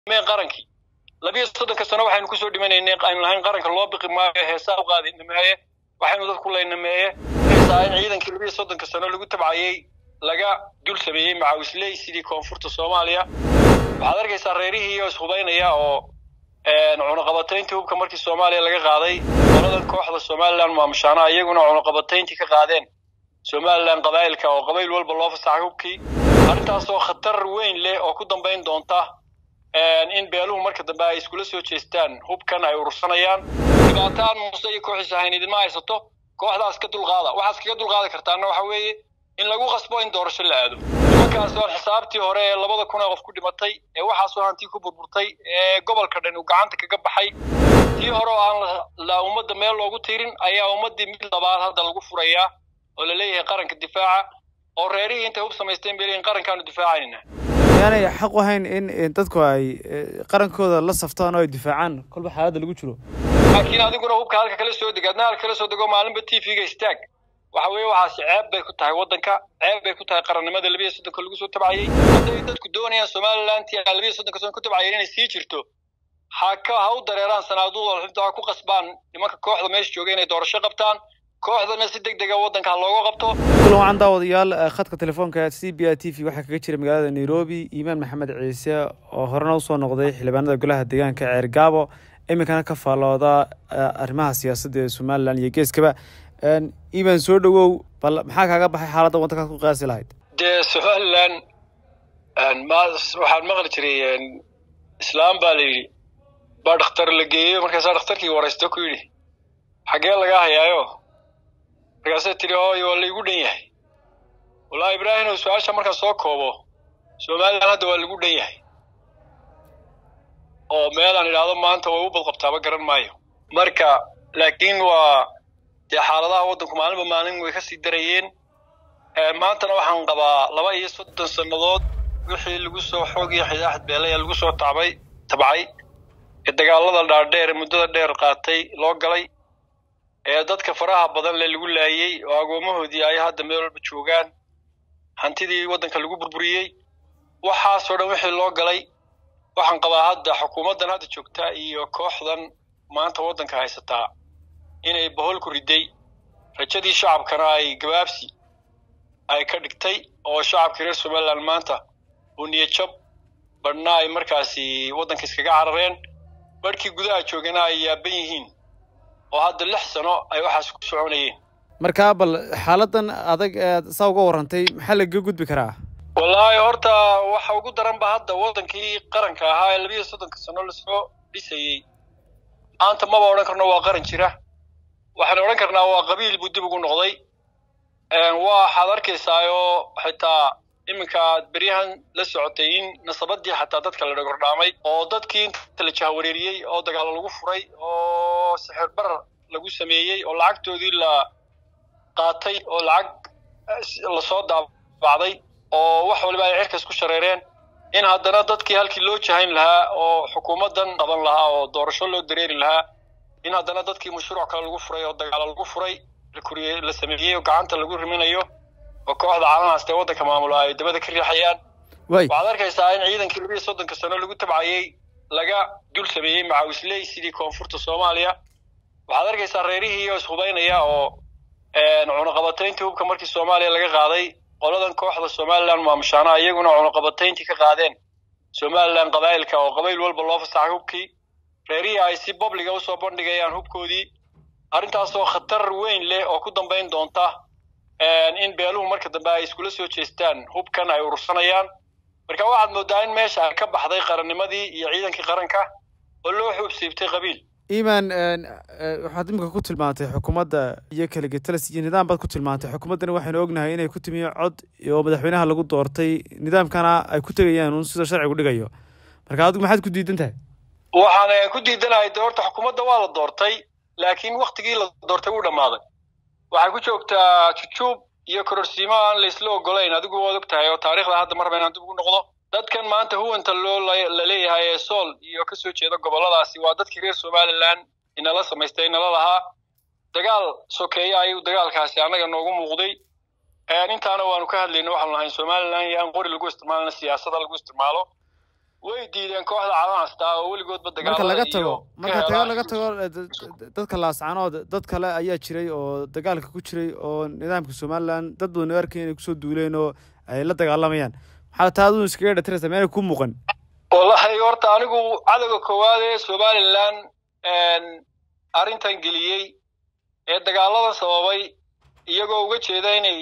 meen qarankii labiyo soddonka sano waxaynu kusoo dhimanaynay aynu lahayn qaranka loo biqi maayo heesaa u qaadi nameeye waxaynu dadku laynameeye heesaa in ciidankii labiyo soddonka sano lagu tabcayey laga dul sameeyey macaawisley sidii koonfurta soomaaliya waxaad arkaysaa reerihii oo ishubaynaya oo cunaqabatayntii hubka markii soomaaliya laga qaaday qoladan kooxda somalilan maamushaana iyaguna cunaqabatayntii ka qaadeen somalilan qabaa'ilka oo qabayl walba loo fasaxay hubkii arrintaasoo khatar weyn leh oo ku dambayn doonta in beeluhu marka dambe ay iskula soo jeestaan hubkan ay urursanayaan dhibaataan muuse iyo kooxiisa hayn idinma haysato kooxdaas ka dulqaada waxaas kaga dulqaadi kartaana waxa weeye in lagu qasbo in doorasho la aado nimankaas oon xisaabtii hore ee labada kun ee qof ku dhimatay ee waxaasoo hantii ku burburtay ee gobolka dhan uu gacanta kaga baxay tii hore oo aan la ummadda meel loogu tirin ayaa ummaddii mid labaad hadda lagu furayaa oo la leeyahay qaranka difaaca oo reerihii intay hub samaysteen bay leeyihin qarankaanu difaacayna yaanay xaq u hayn in dadku ay qarankooda la saftaan oo ay difaacaan kolba xaaladda lagu jiro laakiin adiguna hubka halka kala soo deg adna halka kala soo dego maalinba t v-ga istaag waxa weeye waxaasi ceeb bay ku tahay waddanka ceeb bay ku tahay qarannimada labiyo soddonka lagu soo tabcayey hadday dadku doonayaan somalilanti labiyo soddonka sano ku tabcayeen inay sii jirto ha ka ha u dareeraan sanaaduuda xubta ha ku qasbaan nimanka kooxda meesha jooga inay doorasho qabtaan kooxdana si deg dega waddanka ha looga qabto kulan wacan daawadayaal khadka telefoonka c b i t v waxaa kaga jira magaalada nairobi iimaan maxamed ciise oo horena usoo noqday xildhibaanada golaha deegaanka ceer gaabo iminkana ka faallooda arrimaha siyaasadda ee somalilan iyo geeskaba iimaan soo dhowow bal maxaa kaaga baxay xaaladda waddankaad ku qiyaasi lahayd dee somalilan waxaan maqli jiray islaam baa la yidhi baa dhakhtar la geeyo markaasaa dhakhtarkii waraysto ku yidhi xaggee lagaa hayaayo markaasay tidhi hooyo waa laygu dhan yahay wallahi ibraahimow su-aasha markaan soo koobo somalilan hadda waa lagu dhan yahay oo meelaan idhaahdo maanta way u badqabtaaba garan maayo marka laakiin waa dee xaaladaha waddanku maalinba maalin way ka sii darayeen maantana waxaan qabaa laba iyo soddon sannadood wixii lagu soo xoog iyo xidaaxad beelaya lagu soo tacbay tabcay ee dagaalada dhaadheer ee muddada dheer qaatay loo galay ee dadka faraha badan le lagu laayey oo agoomahoodii ay hadda meel walba joogaan hantidii waddanka lagu burburiyey waxaasoo dhan wixii loo galay waxaan qabaa hadda xukuumaddan hadda joogta iyo kooxdan maanta waddanka haysataa inay bohol ku riday rajadii shacabkana ay gabaabsi ay ka dhigtay oo shacabkii reer somalilan maanta uu niyadjab badhna ay markaasi waddanka iskaga carareen barhkii gudaha joogana ay yaaban yihiin oo hadda lix sano ay waxaas ku soconayeen markaa bal xaaladan adag ead saa uga warrantay maxaa lagaga gudbi karaa wallaahi horta waxa ugu daran ba hadda waddankii qaranka ahaa ee labiyo soddonka sano lasoo dhisayey maanta maba odhan karno waa qaran jira waxaan odhan karnaa waa qabiil buu dib ugu noqday waxaad arkaysaayoo xitaa iminkaad beryahan la socotay in nasabadii xataa dadka la dhagordhaamay oo dadkii inta la jahawareeriyey oo dagaalo lagu furay oo sixir barar lagu sameeyey oo lacagtoodii la qaatay oo lacag lasoo daabacday oo wax waliba ay cirkas ku shareereen in haddana dadkii halkii loo jahayn lahaa oo xukuumaddan qaban lahaa oo doorasho loo dareeri lahaa in haddana dadkii mashruuc kale lagu furay oo dagaalo lagu furay la sameeyey oo gacanta lagu riminayo oo kooxda caalanaasta ee waddanka maamulo ay dabada ka riixayaan waxaad arkaysaa in ciidankii labiyo soddonka sano lagu tabcayey laga dul sameeyey macaawisley sidii koonfurta soomaaliya waxaad arkaysaa reerihii oo ishubaynaya oo cunaqabatayntii hubka markii soomaaliya laga qaaday qoladan kooxda somalilan maamushaana iyaguna cunaqabatayntii ka qaadeen somalilan qabaa'ilka oo qabayl walba loo fasaxay hubkii reerihii ay si babliga usoo bandhigayaan hubkoodii arrintaasoo khatar weyn leh oo ku dambayn doonta in beeluhu marka dambe ay iskula soo jeestaan hubkan ay urursanayaan marka waxaad moodaa in meesha ay ka baxday qarannimadii iyo ciidankii qaranka oo loo xuubsiibtay qabiil iimaan waxaad iminka ku tilmaantay xukuumadda iyo kaligetalis iyo nidaam baad ku tilmaantay xukuumaddani waxaynu ognahay inay ku timi cod oo madaxweynaha lagu doortay nidaamkana ay ku tegayaan un sida sharcigu dhigayo marka adigu maxaad ku diidan tahay waxaan ku diidanahay de horta xukuumadda waa la doortay laakiin waktigii la doortay wuu dhammaaday waxay ku joogtaa jujuub iyo kororsiimo aan laysla ogolayn adigu waad og tahay oo taarikhda hadda mar raba inaan dib ugu noqdo dadkan maanta huwanta loo la leeyahay ee sool iyo ka soo jeeda gobolladaasi waa dadkii reer somalilan inala samaystay inala lahaa dagaal sokeeya ayuu dagaalkaasi annaga noogu muuqday intaana waanu ka hadlayna waxaanu lahayn somalilan iyo aan qori lagu isticmaalna siyaasada lagu isticmaalo way diideen kooxda calanasta oo weligoodba marka laga tago marka tago laga tago dadka laascanood dad kale ayaa jiray oo dagaalka ku jiray oo nidaamka somalilan dad badan arkay inay kusoo duuleen oo ay la dagaalamayaan maxaa taa aduu iskaga dhatiraysa meena ku muuqan wallahi horta anigu cadowga koowaad ee somalilan arrintan geliyey ee dagaaladan sababay iyagoo uga jeeda inay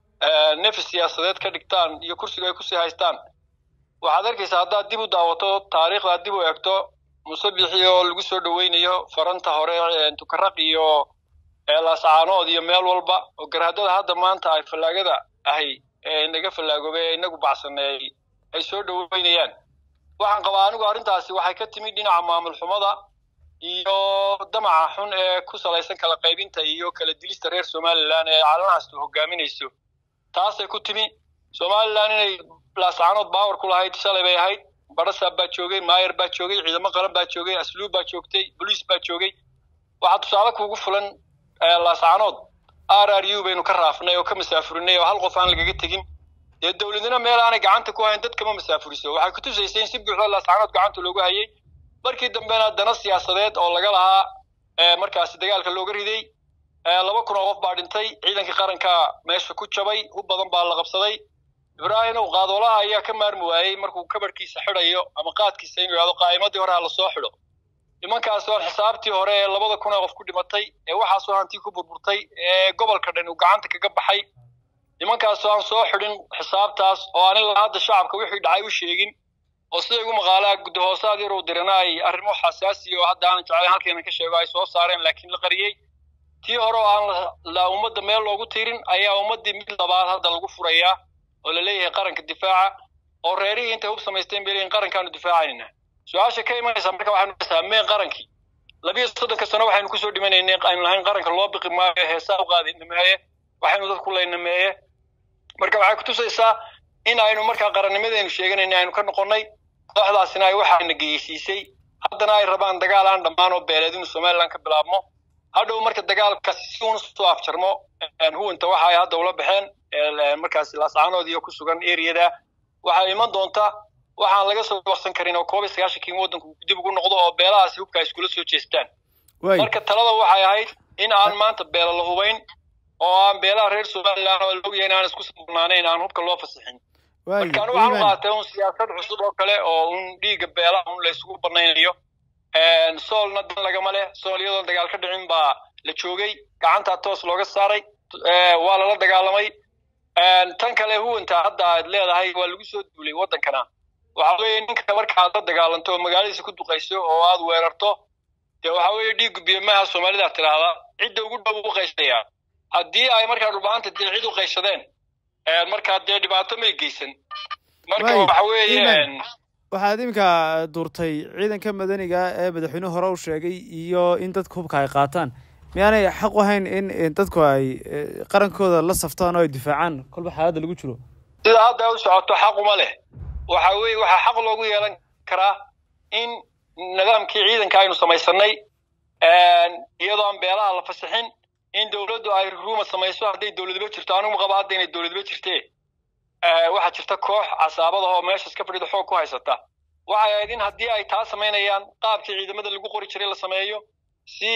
nefis siyaasadeed ka dhigtaan iyo kursiga ay kusii haystaan waxaad arkaysaa haddaad dib u daawato taariikhdaad dib u eegto musabixi oo lagu soo dhoweynayo faranta hore tukaraq iyo laascaanood iyo meel walba oo garaadada hadda maanta ay fallaagada ahay ee inaga fallaagoobay ee inagu bacsaneey ay soo dhoweynayaan waxaan qabaa anigu arrintaasi waxay ka timid dhinaca maamul xumada iyo damaca xun ee ku salaysan kala qaybinta iyo kala dilista reer somalilan ee calanaastu hogaaminayso taasay ku timi somalilan inay laascaanood baawar ku lahayd shalay bay ahayd barasaab baa joogay maayer baa joogay ciidamo qaran baa joogay asluub baa joogtay boliis baa joogay waxaa tusaale kuugu fulan laascaanood r r u baynu ka raafnay oo ka masaafurinay oo hal qof aan lagaga tegin dee dowladnimo meel aanay gacanta ku hayn dad kama masaafuriso waxay ku tusaysay in si buuxda laascaanood gacanta loogu hayay markii dambena dana siyaasadeed oo laga lahaa markaasi dagaalka looga riday laba kun oo qof baa dhintay ciidankii qaranka meesha ku jabay u badan baa la qabsaday ibraahimow qaadoolaha ayaa ka maarmi waayey markuu kabarhkiisa xidhayo ama qaadkiisa inuu yidhahdo qaa'imadii hore ha lasoo xidho nimankaas oon xisaabtii hore ee labada kun ee qof ku dhimatay ee waxaasoo hantii ku burburtay ee gobolka dhan uu gacanta kaga baxay nimankaasoo aan soo xidhin xisaabtaas oo aan ilaa hadda shacabka wixii dhacay u sheegin oo sida igu maqaalaa guddahoosaad yarow dirana ay arrimo xasaasi oo hadda aanan jeclayn halkeena ka sheego ay soo saareen laakiin la qariyey tii hore oo aan la ummadda meel loogu tirin ayaa ummaddii mid labaad hadda lagu furayaa oo la leeyahay qaranka difaaca oo reerihii intay hub samaysteen bay leeyihin qarankaanu difaacayna su-aasha ka imanaysa marka waxaynu dhasaa meen qarankii labiyo soddonka sano waxaynu kusoo dhimanaynay aynu lahayn qaranka loo biqi maayo heesaa u qaadi nameeye waxaynu dadku leynameeye marka waxay kutusaysaa in aynu markaa qarannimadaynu sheeganayna aynu ka noqonnay kooxdaasina ay waxaana geysiisay haddana ay rabaan dagaal aan dhammaan oo beeleed inuu somalilan ka bilaabmo hadhow marka dagaalkaasi si uun soo afjarmo huwanta waxa ay hadda ula baxeen markaasi laascaanood iyo ku sugan eriyada waxaa iman doonta waxaan laga soo waqsan karin oo koob iyo sagaashankii waddanku dib ugu noqdo oo beelahaasi hubka ay iskula soo jeestaan marka talada waxay ahayd in aan maanta beela la hubayn oo aan beelaha reer somalilan oo laogyahay in aan isku sabnaanayn aan hubka loo fasixin marka anu waxaan u qaatay un siyaasad cusub oo kale oo un dhiigga beelaha un la isugu banaynayo soolna dan lagama leh sool iyadoon dagaal ka dhicin baa la joogay gacantaa toos looga saaray waa lala dagaalamay tan kale huwanta hadda aad leedahay waa lagu soo duulay waddankana waxa weeye ninka marka aad la dagaalanto oo magaaladiisa ku duqayso oo aad weerarto dee waxa weeye dhiiggu biyamaha soomaalida tidhaahda cidda ugu dhow u qayshaya haddii ay markaa dhulbahanta dee cid u qayshadeen markaa dee dhibaato may geysan marka waxa weeye waxaad iminka duurtay ciidanka madaniga ee madaxweynuhu hore u sheegay iyo in dadka hubka ay qaataan miyaanay xaq u hayn in dadku ay qarankooda la saftaan oo ay difaacaan kolba xaaladda lagu jiro sida hadda u socoto xaquma leh waxa weye waxaa xaq loogu yeelan karaa in nidaamkii ciidanka aynu samaysanay iyadoo aan beelaha la fasixin in dowladdu ay ruuma samayso hadday dowladba jirto anigu qaba hadda inay dowladba jirtee waxaa jirta koox casaabada oo meeshas ka fadhida xoog ku haysata waxay ahayd in haddii ay taa samaynayaan qaabkii ciidamada lagu qori jiray la sameeyo si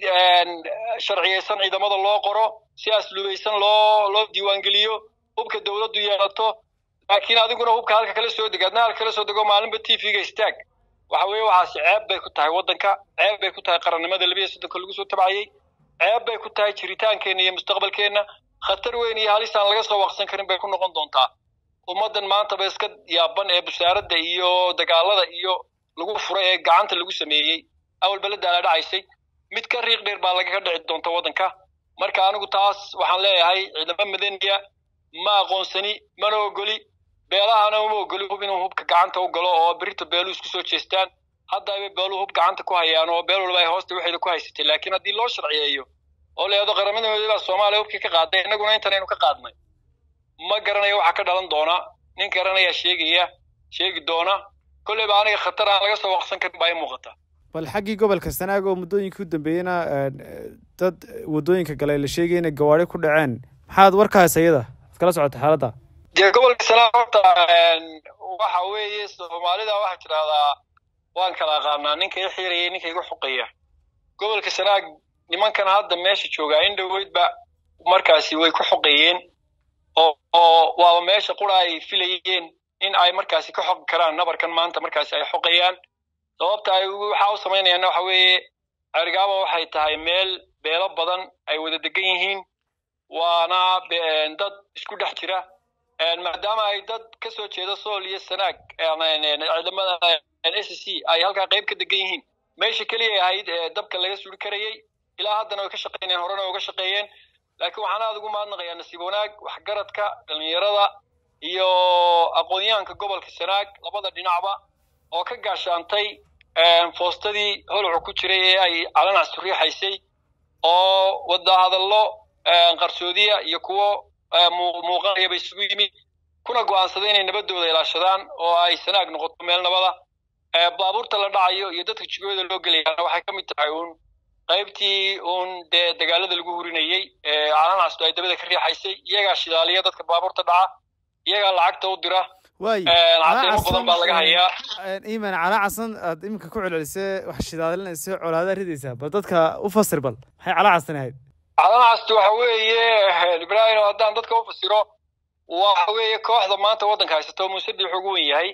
sharciyaysan ciidamada loo qoro si asluubaysan loo loo diiwaangeliyo hubka dowladdu yeelato laakiin adiguna hubka halka kala soo deg adna halka kala soo dego maalinba t v-ga istaag waxa weeye waxaasi ceeb bay ku tahay waddanka ceeb bay ku tahay qarannimada labiya soddonka lagu soo tabcayey ceeb bay ku tahay jiritaankeenna iyo mustaqbalkeenna khatar weyn iyo halis aan laga soo waqsan karin bay ku noqon doontaa ummaddan maanta ba iska yaaban ee busaaradda iyo dagaalada iyo lagu furay ee gacanta lagu sameeyey awalba la daala dhacaysay mid ka riiq dheer baa lagaga dhici doonta waddanka marka anigu taas waxaan leeyahay ciidamo madaniya ma aqoonsani mana ogoli beelahana uma ogoli hub inuu hubka gacanta u galo oo berita beelu isku soo jeestaan hadda ayba beeluhu hub gacanta ku hayaan oo beel walba ay hoosta waxeeda ku haysatay laakiin haddii loo sharciyeeyo oo leedo qaramada midoobaa soomaaliya hubkii ka qaaday innaguna intanaynu ka qaadnay ma garanayo waxaa ka dhalan doona nin garanayaa sheegaya sheegi doona kolleyba aniga khatar aan laga soo waqsan karin baa i muuqata bal xaggii gobolka sanaag oo muddooyinkii u dambeeyeyna dad waddooyinka galay la sheegay inay gawaari ku dhaceen maxaad warkaas ayada ad kala socota xaaladda dee gobolka sanaag horta waxa weeye soomaalida waxaa tidhahdaa waan kala aqaanaa ninka i xiiraya ninka igu xuqaya gobolka sanaag nimankan hadda meesha joogaa in dhoweydba markaasi way ku xuqeeyeen oo oo waaba meesha qura ay filayeen in ay markaasi ka xoqi karaan nabarkan maanta markaasi ay xoqayaan sababta ay waxaa u samaynayaanna waxa weeye cergaaba waxay tahay meel beelo badan ay wada degan yihiin waana dad isku dhex jira maadaama ay dad ka soo jeeda sool iyo sanaag ciidamada s c ay halkaa qayb ka degan yihiin meesha keliya ahayd ee dabka laga suri karayey ilaa haddana way ka shaqaynayaan horena way uga shaqeeyeen laakiin waxaan aada ugu mahadnaqayaa nasiib wanaag waxgaradka dhallinyarada iyo aqoonyahanka gobolka sanaag labada dhinacba oo ka gaashaantay foostadii holucu ku jiray ee ay calanac suriixaysay oo wadahadallo qarsoodiya iyo kuwo muuqanayaba isugu yimi kuna go'aansaday inay nabadooda ilaashadaan oo ay sanaag noqoto meel nabada baabuurta la dhacayo iyo dadka jigooda loo gelayaana waxay ka mid tahay uun qaybtii uun dee dagaalada lagu hurinayey calanacastu ay dabada ka riixaysay iyagaa shidaaliya dadka baabuurta dhaca iyagaa lacagta u dira waay cadeemo badan baa laga hayaa iman calaa casan aad iminka ku celcelisay wax shidaalinaysa colaada ridaysaa bal dadka u fasir bal maxay calaa casan ahayd calanacastu waxa weeye ibrahim haddaan dadka u fasiro waxa weeye kooxda maanta waddanka haysato muuse biix ugu wen yahay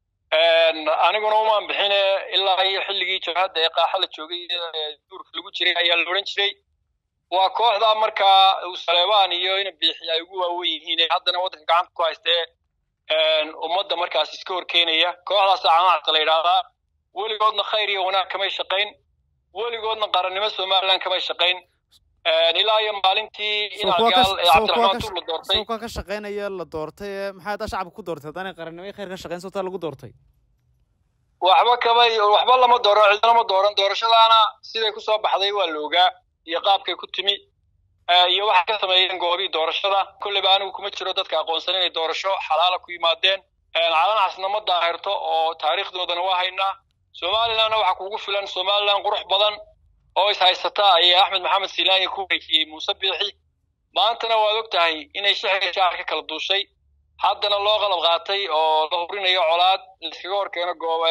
aniguna umaan bixine ilaa iyo xilligii jabhadda ee qaaxa la joogay duurka lagu jiray ayaa la odhan jiray waa kooxda markaa saleebaan iyo ina biixi ay ugu waawen yihiin ee haddana waddanka gacanta ku haystee ummadda markaas iska horkeenaya kooxdaasa canacta la yidhaahdaa weligoodna khayr iyo wanaag kamay shaqayn weligoodna qarannimo somaliland kamay shaqayn ilaa iyo maalintii inagaal ee cabdiraxmaan tuur la doortay sawkaa ka shaqaynaya la doortay maxaa haddaa shacabka ku doortay haddaanay qarannimo khayr ka shaqayn sawtaa lagu doortay waxba kamay waxba lama dooran cidna lama dooran doorashadaana siday kusoo baxday waa la ogaa iyo qaabkay ku timi iyo waxay ka sameeyeen goobii doorashada kolleyba anigu kuma jiro dadka aqoonsan inay doorasho xalaala ku yimaadeen calanacasna ma daahirto oo taariikhdoodana waa haynaa somalilandna waxaa kugu filan somaliland qurux badan oo is haysata ayaa axmed maxamed silaanya ku wareejiyey muuse biixi maantana waad og tahay inay shixi shaar ka kala duushay haddana loo qalab qaatay oo la hurinayo colaad laiskaga horkeeno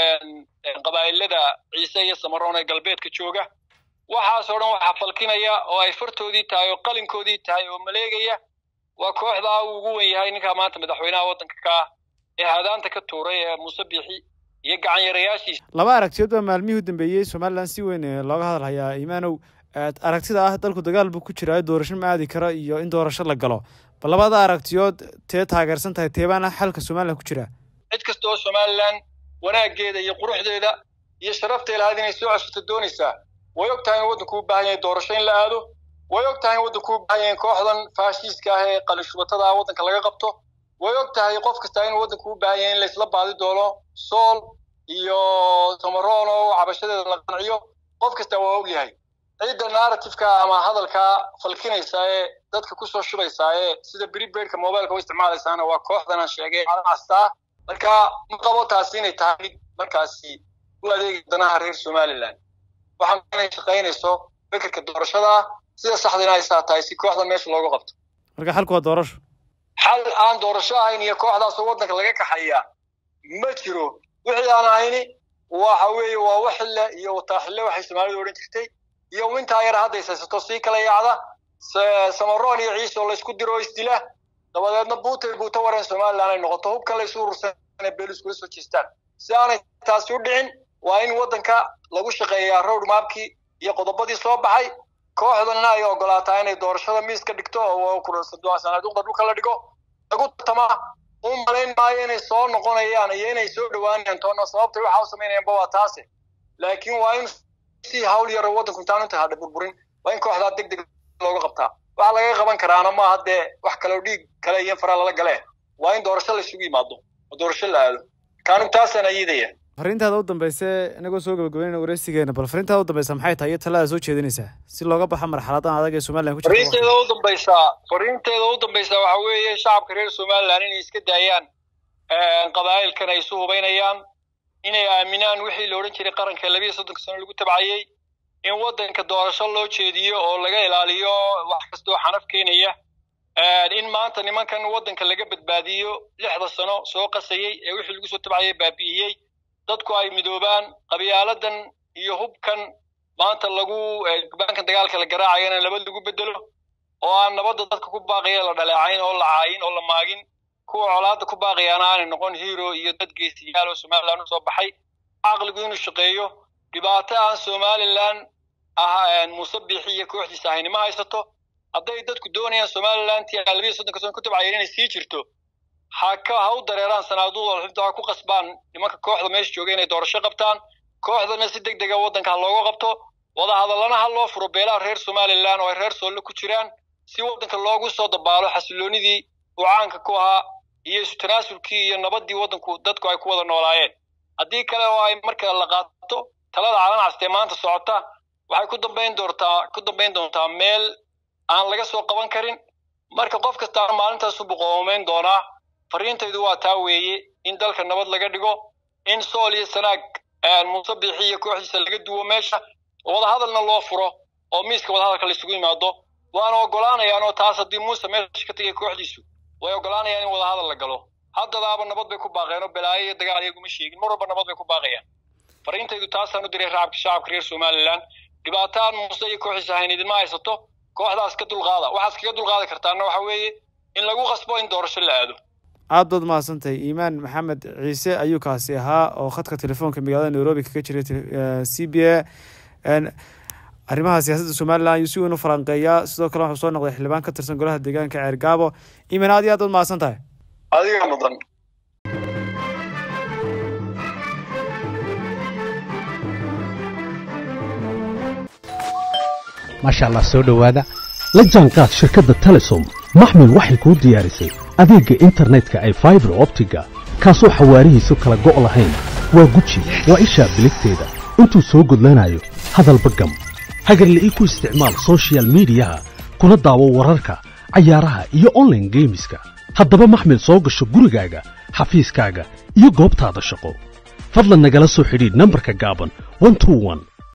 qabaa'ilada ciise iyo samaroon ee galbeedka jooga waxaasoo dhan waxaa falkinaya oo ay fartoodii tahay oo qalinkoodii tahay oo maleegaya waa kooxdaa uu ugu wen yahay ninkaa maanta madaxweynaha waddanka ka ah ee hadaanta ka tuuray ee muuse biixi iyo gacanyarayaashiisa laba aragtiyood baa maalmihii u dambeeyey somalilan si weyn looga hadal hayaa imaanow aragtida ah dalku dagaal buu ku jiraa doorasho ma aadi karo iyo in doorasho la galo bal labada aragtiyood tee taageersan tahay teebaana xalka somalilan ku jira cid kasta oo somalilan wanaaggeeda iyo quruxdeeda iyo sharafteeda lahayd inay soo ceshato doonaysaa way og tahay in waddanku u baahan yahay doorasho in la aado way og tahay in waddanku u baahan yahay kooxdan faashiiska ah ee qalishubatada ah waddanka laga qabto way og tahay qof kasta in waddanku u baahan yahay in laysla baadi doono sool iyo samaroon oo cabashadeeda la qanciyo qof kasta waa og yahay cidda narrativeka ama hadalka falkinaysa ee dadka kusoo shubaysaa ee sida bribaidka mobileka u isticmaalaysaana waa kooxdan aan sheegay castaa marka ma qabo taasi inay tahay mid markaasi u adeegi danaha reer somaliland waxaan inay shaqaynayso fikirka doorashada sida saxdina ay saa tahay si kooxdan meesha looga qabto marka xalku waa doorasho xal aan doorasho ahayn iyo kooxdaasoo waddanka laga kaxayaa ma jiro wixii aan ahayni waxa weeye waa waxille iyo wataaxille waxay soomaalidu odhan jirtay iyo intaa yar hadday saysato sii kala yaacda samaroon iyo ciise oo laysku diro oo isdila dabadeedna buutay buuta wareen somaliland ay noqoto hubkan laysu urursan beel iskula soo jeestaan si aanay taasi u dhicin waa in waddanka lagu shaqeeyaa road mapkii iyo qodobadii soo baxay kooxdanna ay ogolaataa inay doorashada miis ka dhigto oo sanaaduuqda dhulka la dhigo lagu tartama u malayn maayo inay soo noqonayaan iyo inay soo dhowaanayaan toona sababtay waxa u samaynayaanba waa taase laakiin waa in si hawl yaro waddanku intaan inta hadha burburin waa in kooxdaa deg deg looga qabtaa waxa laga qaban karaana maaha dee wax kaleo dhiig kale iyo faraa lala galee waa in doorasho la isugu yimaado oo doorasho la aado kaanu taasaan ayidaya fariintaada u dambayse inagoo soo gabagabeynayna wareysigeena bal fariintaada u dambaysa maxay tahay iyo talada soo jeedinaysaa si looga baxo marxaladan adag ee somaliland ku jirta fariinteeda u dambaysaa fariinteeda u dambaysaa waxa weeye shacabka reer somaliland inay iska daayaan qabaa'ilkan ay isu hubaynayaan inay aaminaan wixii la odhan jiray qaranka labiyo soddonka sano lagu tabcayey in waddanka doorasho loo jeediyo oo laga ilaaliyo wax kastoo xanaf keenaya in maanta nimankan waddanka laga badbaadiyo lixda sano soo qasayey ee wixii lagu soo tabcayay baabi'iyey dadku ay midoobaan qabyaaladan iyo hubkan maanta lagu baankan dagaalka la garaacayana nabad lagu bedelo oo aan nabadda dadka ku baaqaya la dhaleecayn oo la caayin oo la maagin kuwa colaadda ku baaqayaana aanay noqon hero iyo dad geesiyaal oo somaliland u soo baxay caqligu inuu shaqeeyo dhibaato aan somaliland ah muuse biixi iyo kooxdiisa ahaynima haysato hadday dadku doonayaan somaliland tii labiya soddonka sano ku tabcayeen inay sii jirto ha ka ha u dareeraan sanaaduuda xubta ha ku qasbaan nimanka kooxda meesha jooga inay doorasho qabtaan kooxdana si deg dega waddanka ha looga qabto wadahadallana ha loo furo beelaha reer somaliland oo ay reer soolle ku jiraan si waddanka loogu soo dabaalo xasiloonidii uu caanka ku ahaa iyo isu tanaasulkii iyo nabaddii waddanku dadku ay ku wada noolaayeen haddii kale oo ay marka la qaato talada calan castee maanta socota waxay ku dambayn doontaa ku dambayn doontaa meel aan laga soo qaban karin marka qof kastaana maalintaasu buqoomeyn doonaa fariintaydu waa taa weeye in dalka nabad laga dhigo in sool iyo sanaag muuse biixi iyo kooxdiisa laga duwo meesha wadahadalna loo furo oo miiska wadahadalka laisugu yimaado waana ogolaanayaan oo taas haddii muuse meesha ka tegay kooxdiisu way ogolaanayaan in wadahadal la galo haddadaaba nabad bay ku baaqeen oo balaayo iyo dagaal iyaguma sheegin mar walba nabad bay ku baaqayaan fariintaydu taasaan u diray raabka shacabka reer somaliland dhibaataan muuse iyo kooxdiisa ahayn idinma haysato kooxdaas ka dulqaada waxaad kaga dulqaadi kartaana waxa weeye in lagu qasbo in doorasho la aado aad baad mahadsantahay iimaan maxamed ciise ayuu kaasi ahaa oo khadka telefoonka magaalada nairobi kaga jiray c b a arrimaha siyaasadda somalilan ayuu si weyn u falanqeeyaa sidoo kale waxuu soo noqday xildhibaan ka tirsan golaha deegaanka ceergaabo iimaan aad iyo aad baad mahadsan tahay adiga mudan maasha allah soo dhowaada la jaanqaad shirkadda telesom maxmil waxay kuu diyaarisay adeegga internetka ay faibar optiga kaasoo xawaarihiisu kala go' lahayn waa guji waa ishaa biligteeda intuu soo gudlanayo hadalba gam hagarle ii ku isticmaal sochial midiyaha kuna daawo wararka cayaaraha iyo onlaine geemiska haddaba maxmil soo gasho gurigaaga xafiiskaaga iyo goobtaada shaqo fadlan nagala soo xidhiidh nambarka gaaban